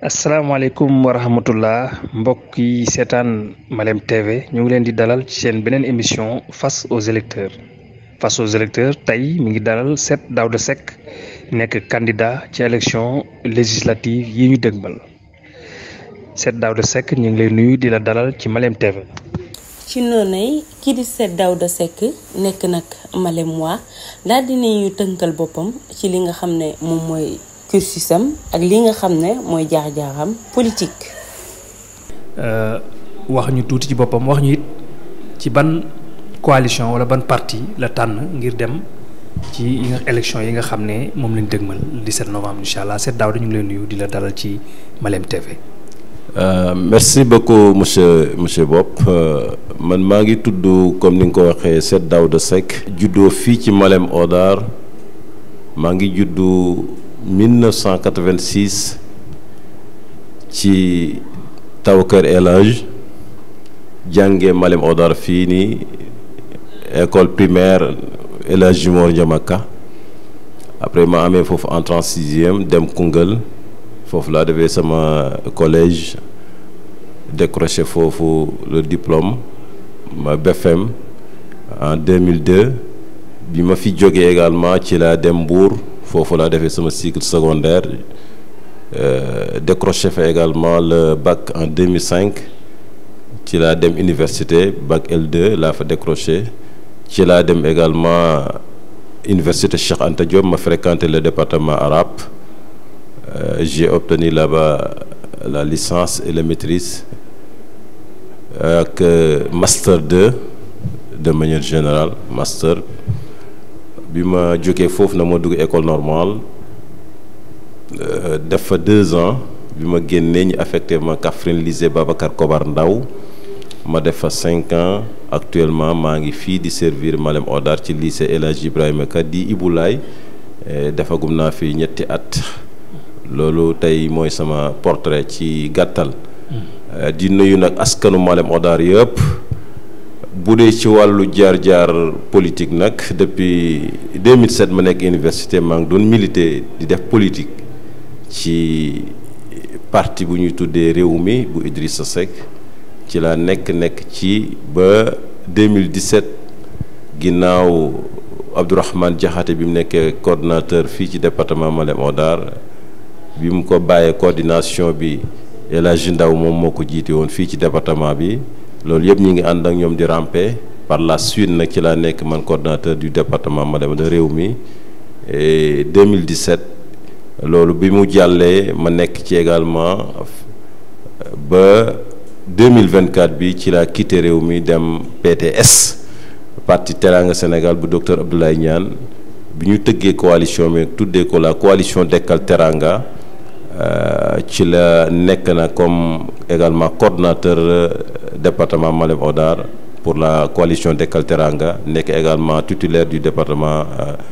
asalaamaaleykum wa rahmatullah mbokk yi seetaan Malem TV ñu ngi leen di dalal ci seen beneen émission face aux électeurs face aux électeurs tey mi ngi dalal Set Daouda Seck nekk candidat ci élection législative yi ñu dëgmal Set Daouda Seck ñu ngi lay nuyu di la dalal ci Malem TV. ci noonay kii di Set Daouda Seck nekk nag Malem waa daal dinañu tënkal boppam ci li nga xam ne moom mooy. cursusam ak li nga xam ne mooy jaar-jaaram politique. wax ñu tuuti ci boppam wax ñu it ci ban coalition wala ban parti la tànn ngir dem ci yi nga élection yi nga xam ne moom lañ dëgmal le 17 novembre incha allah Set Daouda ñu ngi lay nuyu di la dalal ci Malem TV. merci beaucoup monsieur monsieur Bopp man maa ngi tudd comme ni nga ko waxee Set Daouda Seck. juddoo fii ci Malem Hodar maa ngi juddu. 1986 ci taw kër El Hadj jànge Malem Hodar fii nii école primaire El Hadj Mor Ndiamaka après ma amee foofu entrée en sixième dem Koungheul foofu laa defee sama collège décroché foofu le diplôme ma BFM en 2002 bi ma fi jógee également ci laa dem Mbour. foofu laa defee sama cycle secondaire décroché fa également le bac en 2005 ci laa dem université bac L2 laa fa décroché ci laa dem également université Cheikh Anta Diop ma fréquenté le département arabe j'ai obtenu là-bas la licence et la maîtrise ak master 2 de manière générale master bi ma jógee foofu na ma dugg école normale def fa deux ans bi ma génnee ñu affecté ma Kaffrine lycée Babacar Kobar Ndaw ma def fa cinq ans actuellement maa ngi fii di servir Malem Hodar ci lycée El Hadj Ibrahima Ka di Ibulaay defagum naa fi ñetti at loolu tey mooy sama portrait ci gàttal di nuyu nag askanu Malem Hodar yëpp bu dee ci wàllu jaar-jaar politique nag depuis 2007 ma nekk université maa ngi doon militer di def politique ci parti bu ñuy tuddee réew mi bu Idrissa Seck ci laa nekk nekk ci ba 2017 ginnaaw Abdourahmane Diakhaté bi mu nekkee coordonnateur fii ci département Malem Hodar bi mu ko bàyyee coordination bi El Hadji Ndaw moom moo ko jiite woon fii ci département bi loolu yëpp ñi ngi ànd ak ñoom di ramper par la suite nag ci laa nekk man coordonnateur du département Malem de réew mi et 2017 loolu bi mu jàllee ma nekk ci également ba 2024 bi ci laa quitté réew mi dem PTS parti Teranga Sénégal bu docteur Abdoulaye Niane bi ñu tëggee coalition bi tuddee ko la coalition Dekkal Teranga ci la nekk na comme également coordonnateur département Malem Hodar pour la coalition Dekkal Teranga nekk également titulaire du département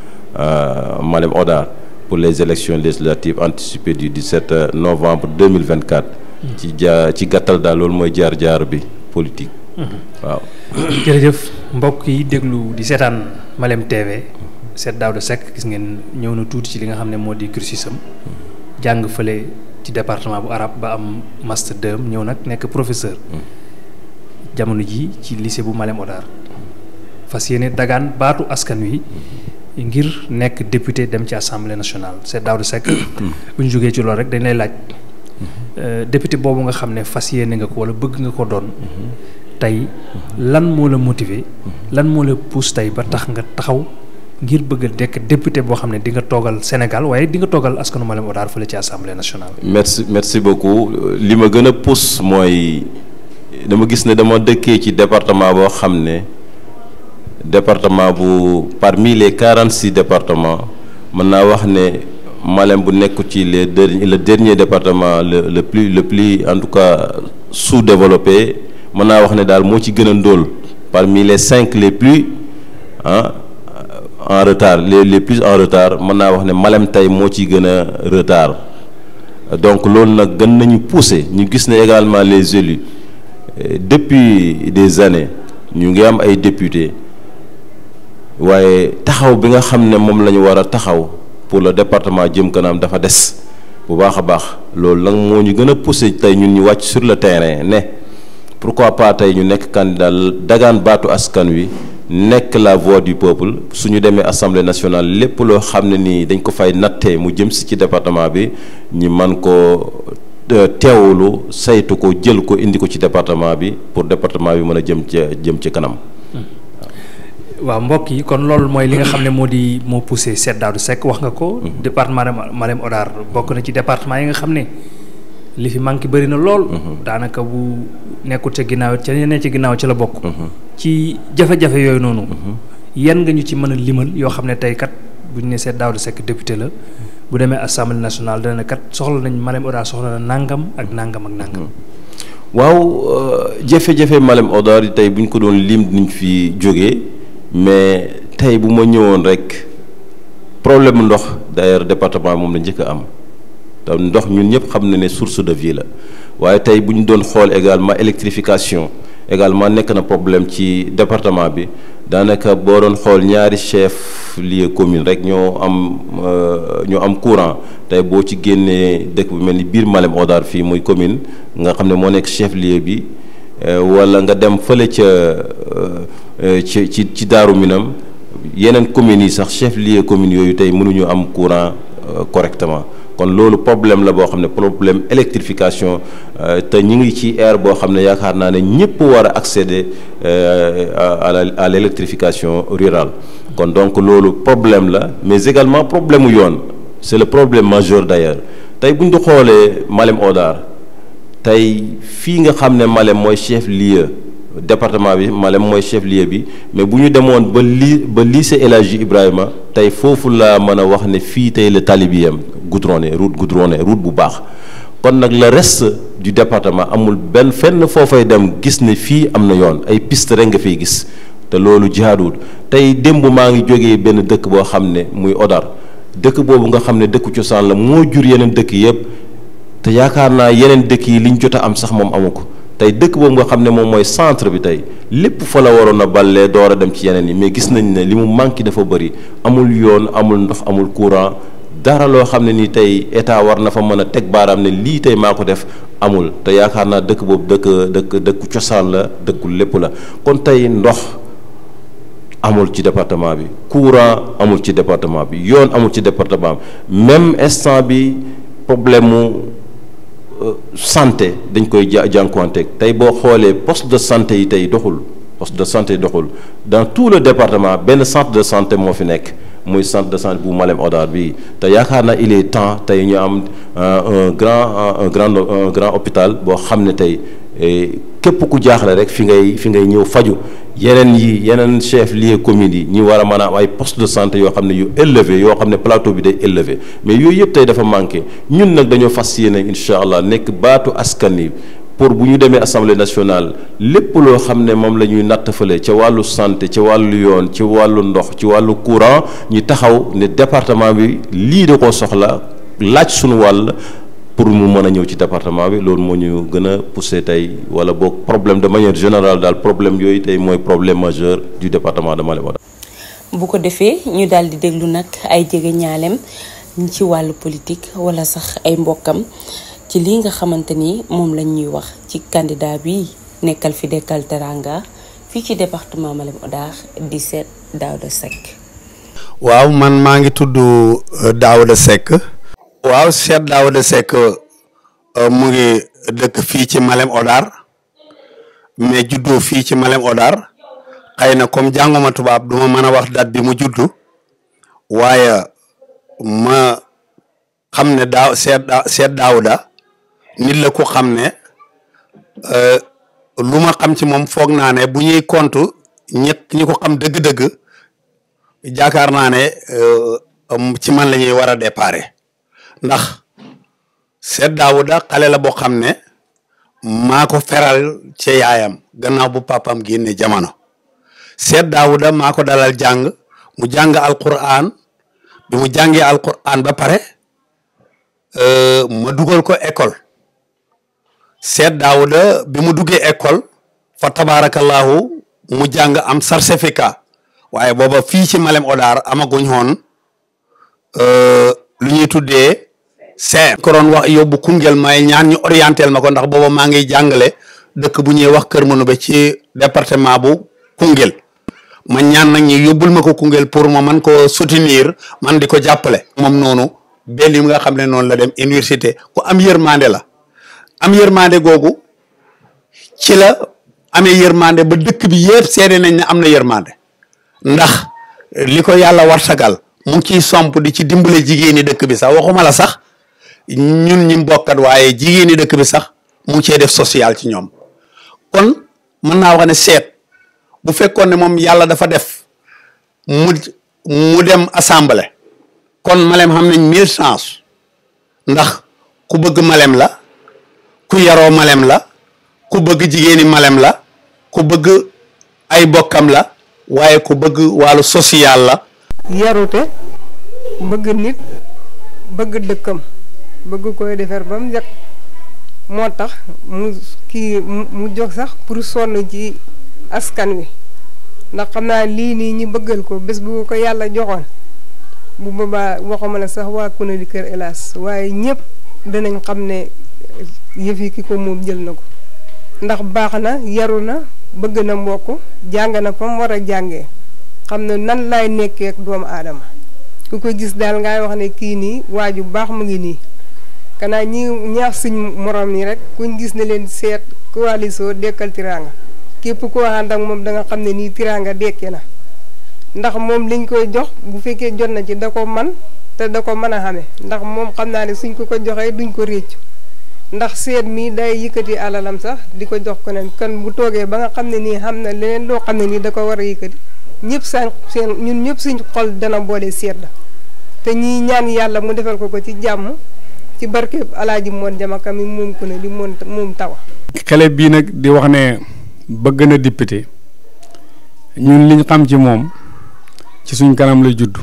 Malem Hodar pour les élections législatives anticipées du 17 novembre 2024 ci jaa ci gàttal daal loolu mooy jaar-jaar bi politique waaw jërëjëf mbokk yi déglu di seetaan Malem TV Set Daouda Seck gis ngeen ñëw na tuuti ci li nga xam ne moo di cursusam jàng fële ci département bu arabe ba am master 2 ñëw nag nekk professeur jamono ji ci lycée bu Malem Hodar fas yéene dagaan baatu askan wi ngir nekk député dem ci assemblée nationale Set Daouda Seck bu ñu jógee ci loolu rek dañ lay laaj député boobu nga xam ne fas yéene nga ko wala bëgg nga ko doon tey lan moo la motiver lan moo la pousse tey ba tax nga taxaw ngir bëgg a dekk député boo xam ne di nga toogal Sénégal waaye di nga toogal askanu Malem Hodar fële ci assemblée nationale. merci merci beaucoup li ma gën a pousse mooy dama gis ne dama dëkkee ci département boo xam ne département bu parmi les quarante six départements mën naa wax ne Malem bu nekk ci les derniers le dernier département le le plus le plus en tout cas sous-développé mën naa wax ne daal moo ci gën a ndóol parmi les cinq les plus ah. en retard les les plus en retard mën naa wax ne Malem tey moo ci gën a retard donc loolu nag gën nañu pousser ñu gis ne également les élus depuis des années ñu ngi am ay députés waaye taxaw bi nga xam ne moom la ñu war a taxaw pour le département jëm kanam dafa des bu baax a baax loolu nag moo ñu gën a poussé tey ñun ñu wàcc sur le terrain ne pourquoi pas tey ñu nekk candidat dagaan baatu askan wi nekk la voix du peuple suñu demee assemblée nationale lépp loo xam ne nii dañ ko fay nattee mu jëm si ci département bi ñi man ko teewulu saytu ko jël ko indi ko ci département bi pour département bi mën a jëm ci jëm ci kanam. waaw mbokk yi kon loolu mooy li nga xam ne moo di moo poussé Cheikh Daouda Seck wax nga ko. département de Malem Hodar bokk na ci département yi nga xam ne li fi manqué bëri na lool. daanaka bu nekkul ca ginnaaw ca ñeneen ca ginnaaw ca la bokk. ci jafe-jafe yooyu noonu. yan nga ñu ci mën a limal yoo xam ne tey kat bu ñu ne Cheikh Daouda Seck député la bu demee assemblée nationale dana kat soxla nañ Malem Hodar soxla na nangam ak nangam ak nangam. waaw jafe-jafe Malem Hodar yi tey bu ñu ko doon lim niñ fi jógee. mais tey bu ma ñëwoon rek problème ndox d'ailleurs département moom la njëkk a am te ndox ñun ñëpp xam na ne source de vie la waaye tey bu ñu doon xool également électrification également nekk na problème ci département bi daanaka boo doon xool ñaari chef lieu commune rek ñoo am ñoo am courant tey boo ci génnee dëkk bu mel ni biir Malem Hodar fii muy commune nga xam ne moo nekk chef lieu bi wala nga dem fële ca ci ci ci Daaru Minam yeneen communes yi sax chef lieu communes yooyu tey mënuñu am courant correctement kon loolu problème la boo xam ne problème électrification te ñu ngi ci ère boo xam ne yaakaar naa ne ñëpp war a accéder à la à l' électrification rurale kon donc loolu problème la mais également problème mu yoon c' est le problème majeur d' ailleurs tey bu ñu xoolee Malem Hodar tey fii nga xam ne Malem mooy chef lieu département bi Malem mooy chef lieu bi mais bu ñu demoon ba li ba lycée El Hadji Ibrahima tey foofu laa mën a wax ne fii tey la tali bi yem goudronné route goudronné route bu baax kon nag le reste du département amul benn fenn foofay dem gis ne fii am na yoon ay piste rek nga fiy gis te loolu jaaduwul tey démb maa ngi jógee benn dëkk boo xam ne muy Hodar dëkk boobu nga xam ne dëkku cosaan la moo jur yeneen dëkk yëpp te yaakaar naa yeneen dëkk yi liñ jot a am sax moom amu ko tey dëkk boobu nga xam ne moom mooy centre bi tey lépp fa la waroon a ballee door a dem ci yeneen yi mais gis nañ ne li mu manqué dafa bëri amul yoon amul ndox amul courant dara loo xam ne ni tey état war na fa mën a teg baaraam ne lii tey maa ko def amul te yaakaar naa dëkk boobu dëkk dëkk dëkku cosaan la dëkku lépp la kon tey ndox amul ci département bi courant amul ci département bi yoon amul ci département bi même instant bi problème mu santé dañ koy ja jànkuwanteeg tey boo xoolee poste de santé yi tey doxul poste de santé doxul dans tout le département benn centre de santé moo fi nekk muy centre de santé bu Malem Hodar bii te yaakaar naa il est temps tey ñu am un grand un grand un grand hôpital boo xam ne tey képp ku jaaxle rek fi ngay fi ngay ñëw faju yeneen yi yeneen chef lieu communes yi ñi war a mën a am ay poste de santé yoo xam ne yu élevé yoo xam ne plateau bi day élevé mais yooyu yëpp tey dafa manqué ñun nag dañoo fas yéene incha allah nekk baatu askan yi pour bu ñu demee assemblée nationale lépp loo xam ne moom la ñuy nattafale ca wàllu santé ca wàllu yoon ci wàllu ndox ci wàllu courant ñu taxaw ne département bi lii da koo soxla laaj suñu wàll pour mu mën a ñëw ci département bi loolu moo ñu gën a poussé tey wala boog problème de manière générale daal problème yooyu tey mooy problème majeur du département de Malem Hodar bu ko defee ñu daal di déglu nag ay jege ñaaleem ci wàllu politique wala sax ay mbokkam ci lii nga xamante ni moom lañ ñuy wax ci candidat bi nekkal fi dekkal teranga fii ci département Malem Hodar di Cheikh Daouda Seck. waaw man maa ngi tudd Daouda Seck. waaw Cheikh Daouda Seck mu ngi dëkk fii ci Malem Hodar mais juddoo fii ci Malem Hodar xëy na comme jànguma tubaab duma mën a wax date bi mu juddu waaye ma xam ne daaw Cheikh Cheikh Daouda nit la ku xam ne lu ma xam ci moom foog naa ne bu ñuy compte ñett ñi ko xam dëgg-dëgg jaakaar naa ne ci man la ñuy war a déparé ndax Cheikh Daouda xale la boo xam ne maa ko feral ci yaayam gannaaw bu papam génne jamono Cheikh Daouda maa ko dalal jàng mu jàng alquran bi mu jàngee alquran ba pare ma dugal ko école Cheikh Daouda bi mu duggee école fa tabarakallahu mu jàng am certificat waaye booba fii ci Malem Hodar amaguñ woon lu ñuy tuddee seer ko doon wax yóbbu Koungheul may ñaan ñu orientel ma ko ndax booba maa ngi jàngale dëkk bu ñuy wax Kër Manouba ci département bu Koungheul ma ñaan nag ñu yóbbul ma ko Koungheul pour ma man ko soutenir man di ko jàppale moom noonu benn yi nga xam ne noonu la dem université ku am yërmande la am yërmande googu ci la amee yërmande ba dëkk bi yëpp seede nañ ne am na yërmande ndax li ko yàlla warsagal mu ngi ciy somp di ci dimbale jigéeni dëkk bi sax waxuma la sax ñun ñi mbokkat waaye jigéeni dëkk bi sax mu ngi cee def social ci ñoom kon mën naa wax ne seet bu fekkoon ne moom yàlla dafa def mu mu dem assemblée kon Malem xam nañ mille chance ndax ku bëgg Malem la ku yaroo Malem la ku bëgg jigéeni Malem la ku bëgg ay bokkam la waaye ku bëgg wàllu social la yarute bëgg nit bëgg dëkkam bëgg koy defar ba mu jag moo tax mu kii mu jóg sax pour sonn ci askan wi ndax xam naa lii nii ñi bëggal ko bés bu ko yàlla joxoon bu boobaa waxuma la sax waa Kounali Kër Elas waaye ñëpp danañ xam ne yëf yi ki ko moom jël na ko ndax baax na yaru na bëgg na mbokk jàng na fa mu war a jàngee xam ne nan laay nekkee ak doomu aadama ku ko gis daal ngay wax ne kii nii waaju baax mu ngi nii kanaa ñi ñaax suñ morom yi rek kuñ gis ne leen seet coalition dekkal tiraanga képp koo ànd ak moom da nga xam ne nii tiraanga dekke na ndax moom liñ koy jox bu fekkee jot na ci da ko man te da ko mën a xame ndax moom xam naa ne suñ ko ko joxee duñ ko réccu ndax seet mii day yëkkati alalam sax di ko jox ko nen kon bu toogee ba nga xam ne nii xam na leneen loo xam ne nii da ko war a yëkkati ñëpp seen seen ñun ñëpp suñ xol dana boole seet la te ñii ñaan yàlla mu defal ko ko ci jàmm ci barke alaaji moon jamaka mi moom ko ne li moom moom tawa xale bii nag di wax ne bëgg na député ñun liñ xam ci moom ci suñ kanam la judd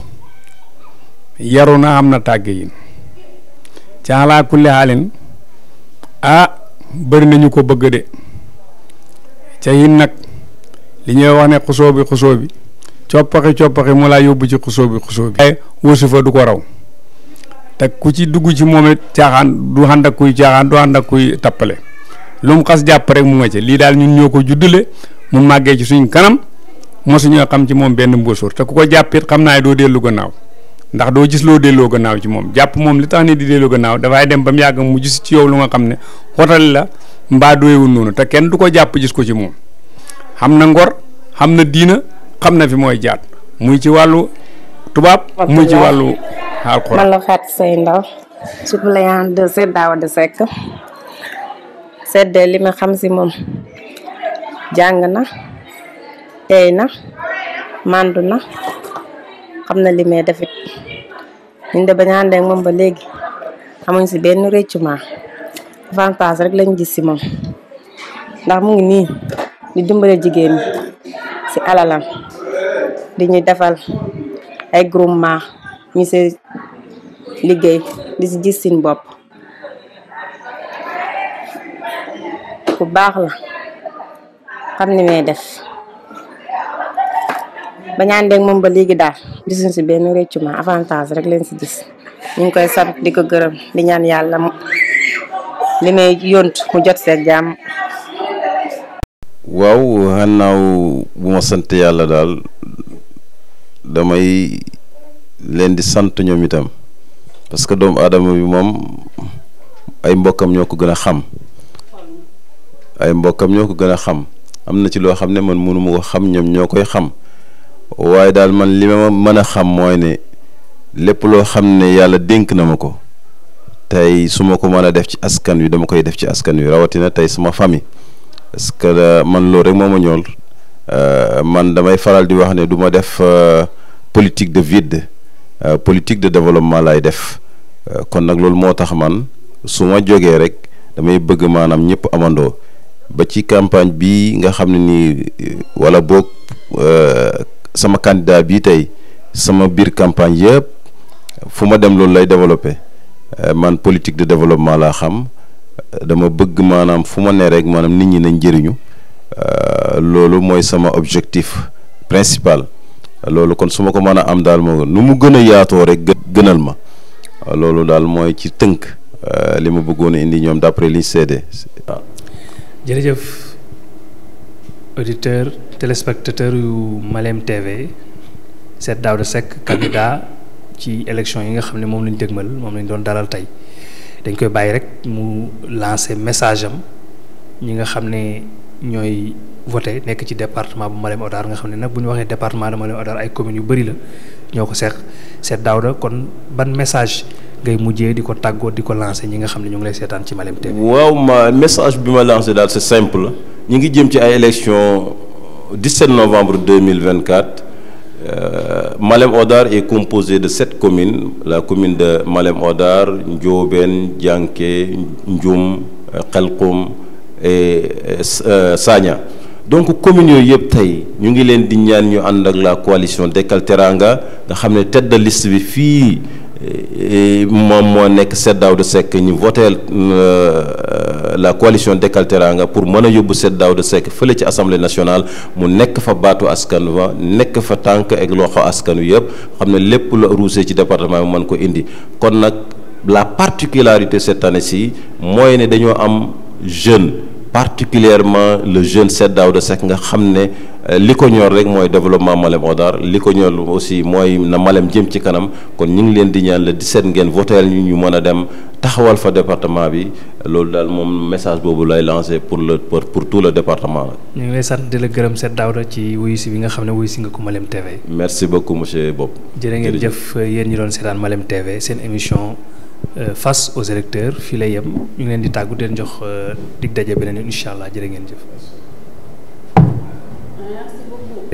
yaru na am na tàgge yi caalaa kulli xaalin ah bëri nañu ko bëgg de ca yin nag li ñuy wax ne xusoo bi xusoo bi coppaxi coppaxi mu laa yóbbu ci xusoo bi xusoo bi waaye wësu fa du ko raw te ku ci dugg ci moom it caaxaan du ànd ak kuy caaxaan du ànd ak kuy tappale lu mu xas jàpp rek mu nga ci lii daal ñun ñoo ko juddale mu màggee ci suñ kanam mosuñoo xam ci moom benn mbóosóor te ku ko jàppit xam naa doo dellu gannaaw ndax doo gis loo delloo gannaaw ci moom jàpp moom li tax ni di delloo gannaaw dafay dem ba mu yàgg mu gis ci yow lu nga xam ne xotali la mbaa doyewul noonu te kenn du ko jàpp gis ko ci moom xam na ngor xam na diina xam na fi mooy jaat muy ci wàllu tubaab muy ci wàllu alxuraan man la Fatou Seye Ndaw suppléant de Sèye Daouda Seck sedde li ma xam si moom jàng na tey na màndu na xam na li may defit ñun de bañ a ànd ak moom ba léegi xamuñ si benn réccuma avantage rek lañ gis si moom ndax mu ngi nii di dimbale jigéen ñi si alalam di ñu defal ay groupement ñu si liggéey di si gis sin bopp ku baax la xam ni may def bañ a ànd ak moom ba léegi daal gisuñ si benn réccuma avantage rek leen si gis ñu ngi koy sant di ko gërëm di ñaan yàlla li may yont mu jot seeg jàmm waaw xannaaw bu ma sant yàlla daal damay leen di sant ñoom itam parce que doomu aadama bi moom ay mbokkam ñoo ko gën a xam ay mbokkam ñoo ko gën a xam am na ci loo xam ne man mënu ma ko xam ñoom ñoo koy xam waaye daal man li ma mën a xam mooy ne lépp loo xam ne yàlla dénk na ma ko tey su ma ko mën a def ci askan wi dama koy def ci askan wi rawatina tey sama famille parce que man loolu rek moo ma ñool man damay faral di wax ne du ma def politique de vide politique de développement lay def kon nag loolu moo tax man su ma jógee rek damay bëgg maanaam ñëpp amandoo ba ci campagne bii nga xam ne nii wala boog sama candidat bii tey sama biir campagne yëpp fu ma dem loolu lay développé man politique de développement laa xam dama bëgg maanaam fu ma ne rek maanaam nit ñi nañ njëriñu loolu mooy sama objectif principal loolu kon su ma ko mën a am daal moo nu mu gën a yaatoo rek gënal ma loolu daal mooy ci tënk li ma bëggoon a indi ñoom d'après liñ seede waaw. jërëjëf auditeur téléspectateur yu Malem TV Cheikh Daouda Seck candidat ci élection yi nga xam ne moom lañ dëgmal moom lañ doon dalal tey dañ koy bàyyi rek mu lancer message am ñi nga xam ne ñooy voté nekk ci département bu Malem Hodar nga xam ne nag bu ñu waxee département de Malem Hodar ay communes yu bëri la ñoo ko seq Cheikh Daouda kon ban message ngay mujjee di ko tàggoo di ko lancé ñi nga xam ne ñu ngi lay seetaan ci Malem TV. waaw ma message bi ma lancé daal c'est simple ñu ngi jëm ci ay élections 17 novembre 2024 euh, Malem Hodar est composé de sept communes la commune de Malem Hodar Ndiobène Dianké Ndioum Khelkoum et euh, Sagna donc communes yooyu yëpp tey ñu ngi leen di ñaan ñu ànd ak la coalition Dekkal Teranga nga xam ne tête de liste bi fii moom moo nekk Cheikh Daouda Seck ñu voté la coalition Dekkal Teranga pour mën a yóbbu Cheikh Daouda Seck fële ci assemblée nationale mu nekk fa baatu askan wa nekk fa tànk ak loxo askan wi yëpp xam ne lépp la ruusee ci département bi mën ko indi kon nag la particularité cette année-ci mooy ne dañoo am jeune particulièrement le jeune Cheikh Daouda Seck nga xam ne li ko ñor rek mooy développement Malem Hodar li ko ñor aussi mooy na Malem jëm ci kanam kon ñu ngi leen di ñaan le 17 ngeen voteel ñu ñu mën a dem taxawal fa département bi loolu daal moom message boobu lay lancé pour le pour pour tout le département la. ñu ngi lay sant di la gërëm Cheikh Daouda ci wuyu si bi nga xam ne wuyu si nga ko Malem TV. merci beaucoup monsieur Bob. jërë ngeen jëf yéen ñi doon seetaan Malem TV seen émission. face aux électeurs fii lay yem ñu ngi leen di tàggu di leen jox dig daje beneen incha allah jërë ngeen jëf.